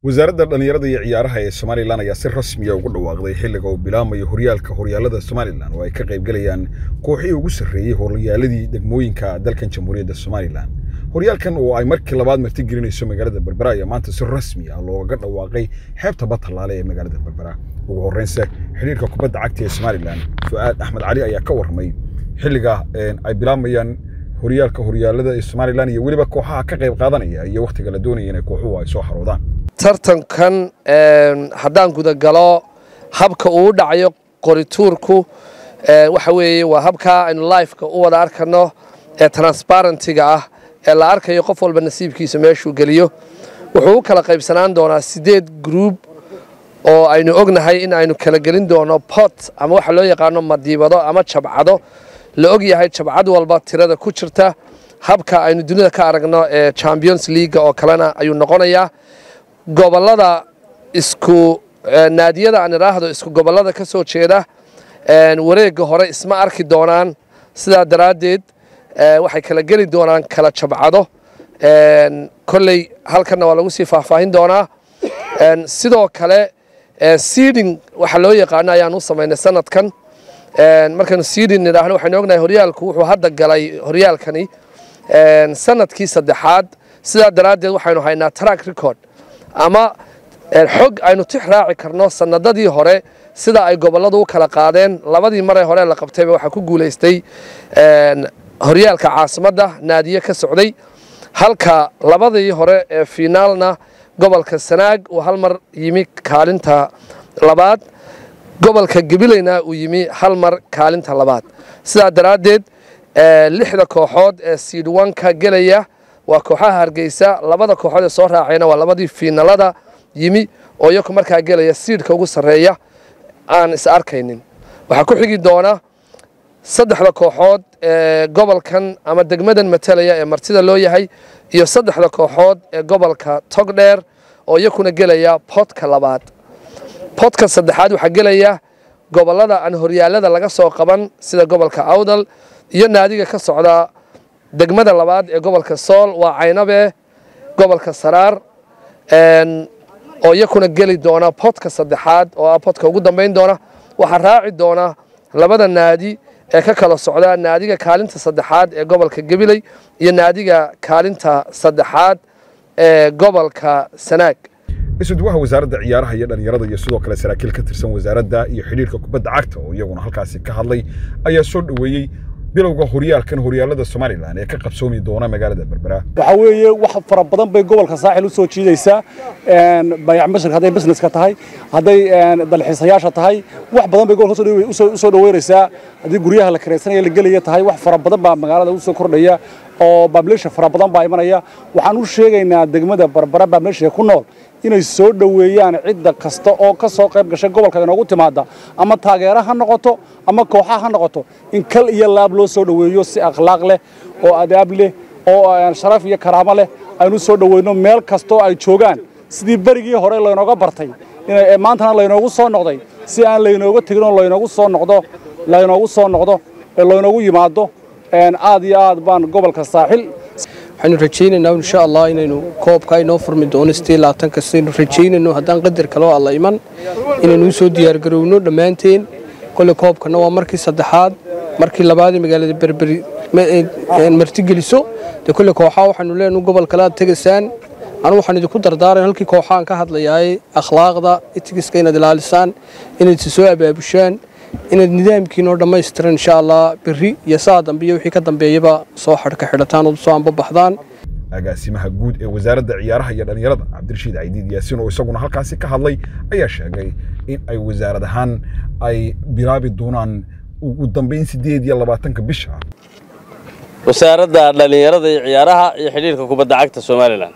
wasaaradda dhallinyarada iyo ciyaaraha ee somalilan ayaa si rasmiya ugu dhawaaqday xilliga uu bilaamayo horyaalka horyaalada somalilan oo ay ka qaybgalayaan kooxihii ugu sarreeyey horyaaladii degmooyinka dalkan jamhuuriyadda somalilan horyaalkan oo ay markii labaad martigelinayso magaalada berbera ayaa maanta si rasmi ah loogaga dhawaaqay xeebta badtallaale ee magaalada berbera ugu horreynse xidhiirka kubadda cagta ee somalilan fu'aad axmed cali ayaa ka warramay xilliga ay bilaamayaan horyaalka horyaalada ee somalilan iyo weliba kooxaha ka qayb qaadanaya iyo wakhtiga la doonaya inay kooxuhu ay soo xaroodaan tartankan haddaan gudagalo habka uu dhacayo qorituurku waxa weeye waa habkaa aynu lifeka u wada arkano ee transparentiga ah ee la arkayo qof walba nasiibkiisa meeshuu geliyo wuxuu u kala qaybsanaan doonaa siddeed gruub oo aynu ognahay in aynu kala gelin doono bot ama waxa loo yaqaano madiibado ama jabcado la og yahay jabcad walba tirada ku jirta habka aynu dunida ka aragno ee champions leaga oo kalena ayuu noqonayaa gobolada isku naadiyada aan idhaahdo isku gobolada ka soo jeeda wareegga hore isma arki doonaan sidaa daraaddeed waxay kala geli doonaan kala jabcado kolley halkanna waa lagu sii faahfaahin doonaa sidoo kale seeding waxa loo yaqaano ayaan u samaynay sanadkan markaynu seeding nidhaahno waxaynu ognahay horyaalku wuxuu hadda galay horyaalkani sanadkii saddexaad sidaa daraaddeed waxaynu haynaa track record ama xog aynu tix raaci karno sanadadii hore sida ay gobolladu u kala qaadeen labadii maree hore la qabtayba waxaa ku guulaystay horyaalka caasimadda naadiye ka socday halka labadii hore ee fiinaalna gobolka sanaag uu hal mar yimi kaalinta labaad gobolka gabileyna uu yimi hal mar kaalinta labaad sidaa daraaddeed lixda kooxood ee siidwanka gelaya waa kooxaha hargeysa labada kooxood ee soo raacayna waa labadii fiinalada yimi oo iyaku markaa gelaya siidhka ugu sarreeya aan is arkaynin waxaa ku xigi doona saddexda kooxood ee gobolkan ama degmadan matalaya ee martida loo yahay iyo saddexda kooxood ee gobolka togdheer oo iyakuna gelaya bodka labaad bodka saddexaad waxaa gelaya gobollada aan horyaalada laga soo qaban sida gobolka awdal iyo naadiga ka socda degmada labaad ee gobolka sool waa caynabe gobolka saraar oo iyakuna geli doona bodka saddexaad oo ah bodka ugu dambayn doona waxaa raaci doona labada naadi ee ka kala socda naadiga kaalinta saddexaad ee gobolka gabiley iyo naadiga kaalinta saddexaad ee gobolka sanaag isuduwaha wasaaradda ciyaaraha iyo dhallinyarada iyo sidoo kale saraakiil ka tirsan wasaaradda iyo xidhiirka kubadda cagta oo iyaguna halkaasi ka hadlay ayaa soo dhoweeyey bilowga horyaalkan horyaalada somalilan ee ka qabsoomi doona magaalada berbera waxaa weeye wax fara badan bay gobolka saaxil u soo jiidaysaa bayac mashirka hadday businesska tahay hadday dalxiisayaasha tahay wax badan bay gobolka u soo dhoweynaysaa haddii guryaha la kiraysanaya la gelaya tahay wax fara badan baa magaalada u soo kordhaya oo baableesha fara badan baa imanaya waxaan u sheegaynaa degmada berbera baableesha ku nool inay soo dhoweeyaan cidda kasta oo ka soo qayb gashay gobolka inoogu timaada ama taageera ha noqoto ama kooxa ha noqoto in kal iyo laab loo soo dhoweeyo si akhlaaq leh oo adaab leh oo sharaf iyo karaamo leh aynu soo dhoweyno meel kastoo ay joogaan sidii berigii hore laynooga bartay maantana laynoogu soo noqday si aan laynooga tegin oo laynoogu soo noqdo laynoogu soo noqdo ee laynoogu yimaado aad iyo aad baan gobolka saaxil waxaynu rajaynaynaa insha allah inaynu koobka inoo furmi doono sidii labaatan kastaynu rajaynayno haddaan qadar kaloo alla iman inaynu usoo diyaargarowno dhammaanteen kole koobkana waa markii saddexaad markii labaadee magaalada berberi martigeliso dee kole kooxaa waxaanu leenahay gobol kale aad tegaysaan anu waxaan idinku dardaaran halkii kooxaan ka hadlayaaye akhlaaqda itigiska inaad ilaalisaan inaad si soo abaabushaan inaad nidaamkiinoo dhammaystiran insha allah berri iyo saa dambe iyo wixii ka dambeeyaba soo xadhka xidhataan oo soo anbabaxdaan agaasimaha guud ee wasaaradda ciyaaraha iyo dhallinyarada cabdirashiid caydiid yaasiin oo isaguna halkaasi ka hadlay ayaa sheegay in ay wasaarad ahaan ay bilaabi doonaan ugu dambayn siddeed iyo labaatanka bisha wasaaradda dhallinyarada iyo ciyaaraha iyo xidhiirka kubadda cagta somalilan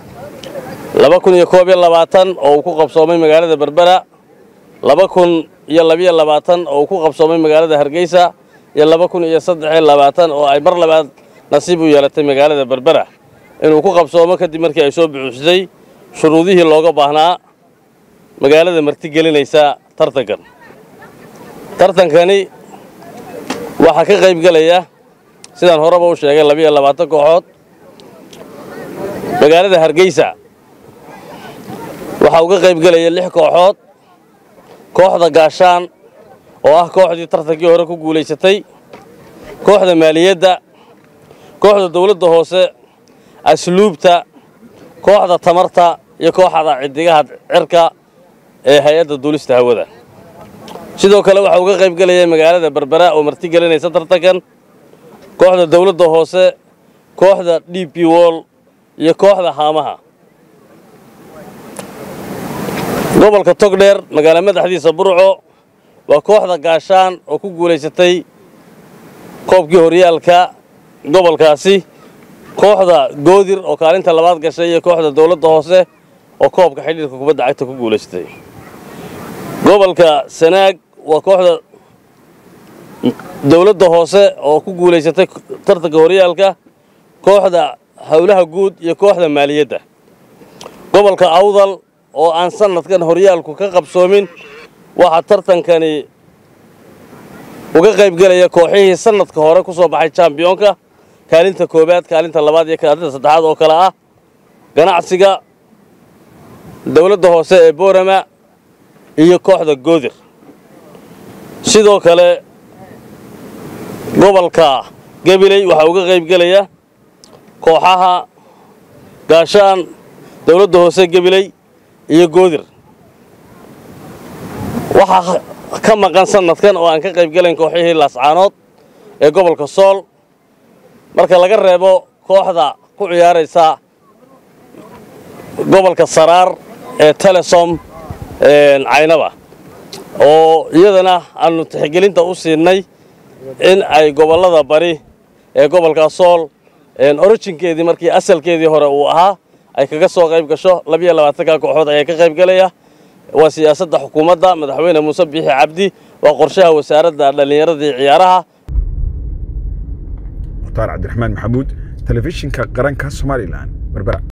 laba kun iyo koob iyo labaatan oo uu ku qabsoomay magaalada berbera laba kun iyo labiyo labaatan oo uu ku qabsoomay magaalada hargeysa iyo laba kun iyo saddexiyo labaatan oo ay mar labaad nasiib u yeelatay magaalada berbera inuu ku qabsoomo kadib markii ay soo buuxsatay shuruudihii looga baahnaa magaalada martigelinaysa tartankan tartankani waxaa ka qayb gelaya sidaan horeba u sheegay labiyo labaatan kooxood magaalada hargeysa waxaa uga qayb gelaya lix kooxood kooxda gaashaan oo ah kooxdii tartankii hore ku guulaysatay kooxda maaliyadda kooxda dawladda hoose asluubta kooxda tamarta iyo kooxda ciddigaha cirka ee hay-adda duulista hawada sidoo kale waxaa uga qayb gelaya magaalada berbera oo marti gelinaysa tartankan kooxda dawladda hoose kooxda d p wol iyo kooxda haamaha gobolka togdheer magaalo madaxdiisa burco waa kooxda gaashaan oo ku guulaysatay koobkii horyaalka gobolkaasi kooxda goodir oo kaalinta labaad gashay iyo kooxda dawladda hoose oo koobka xidhiirka kubadda cagta ku guulaysatay gobolka sanaag waa kooxda dawladda hoose oo ku guulaysatay tartanka horyaalka kooxda howlaha guud iyo kooxda maaliyadda gobolka awdal oo aan sanadkan horyaalku ka qabsoomin waxaa tartankani uga qayb gelaya kooxihii sanadka hore ku soo baxay jambiyoonka kaalinta koowaad kaalinta labaad iyo kaalinta saddexaad oo kale ah ganacsiga dawladda hoose ee boorama iyo kooxda goodir sidoo kale gobolka gabiley waxaa uga qayb gelaya kooxaha gaashaan dawladda hoose gabiley iyo goodir waxaa ka maqan sanadkan oo aan ka qayb gelayn kooxihii laascaanood ee gobolka sool marka laga reebo kooxda ku ciyaaraysa gobolka saraar ee telesom caynaba oo iyadana aanu tixgelinta u siinay in ay gobollada bari ee gobolka sool orijinkeedii markii asalkeedii hore uu ahaa ay kaga soo qayb gasho labiyo labaatanka kooxood ayaa ka qayb gelaya waa siyaasadda xukuumadda madaxweyne muuse biixi cabdi waa qorshaha wasaaradda dhallinyarada iyo ciyaaraha mukhtaar cabdiraxmaan maxamuud telefishinka qaranka somalilan berbera